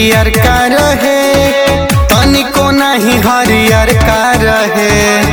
पियर का रहे तनिको नहीं हरियर का रहे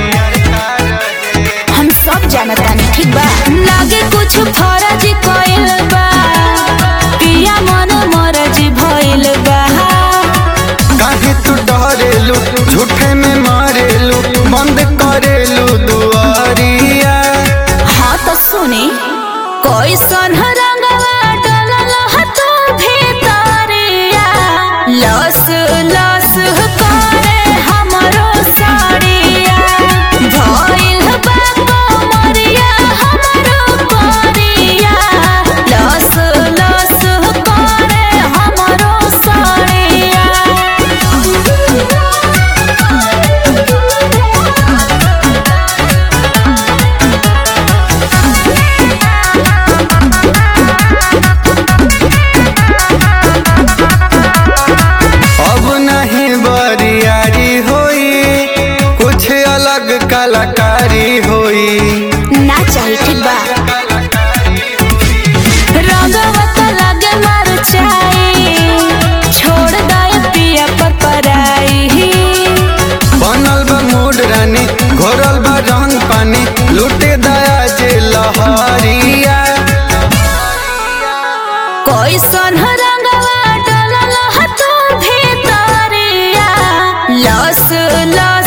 हम सब जानतानी ठीक बा लागे कुछ फर्ज कइल बा पिया मन मरज भइल बा काहे तू डरेलू झूठे में मारेलू बंद करेलू दुआरिया हाँ तो सुनी कैसन रंगवा डलल ह तू भीतरिया लस लस करे हमरो साड़िया भइल बा कमरिया हमरो परिया लस लस करे हमरो साड़िया अब नहीं बरियारी होई कुछ अलग कलाकारी होई ना चाही ठीक बा रंगवा तो लगे मर चाही छोड़ दे पिया पर पराई बनल बा मूड रानी घोरल बा रंग पानी लूटे दया जे लहरिया कैसन रंगवा डलल ह तू भीतरिया लस लस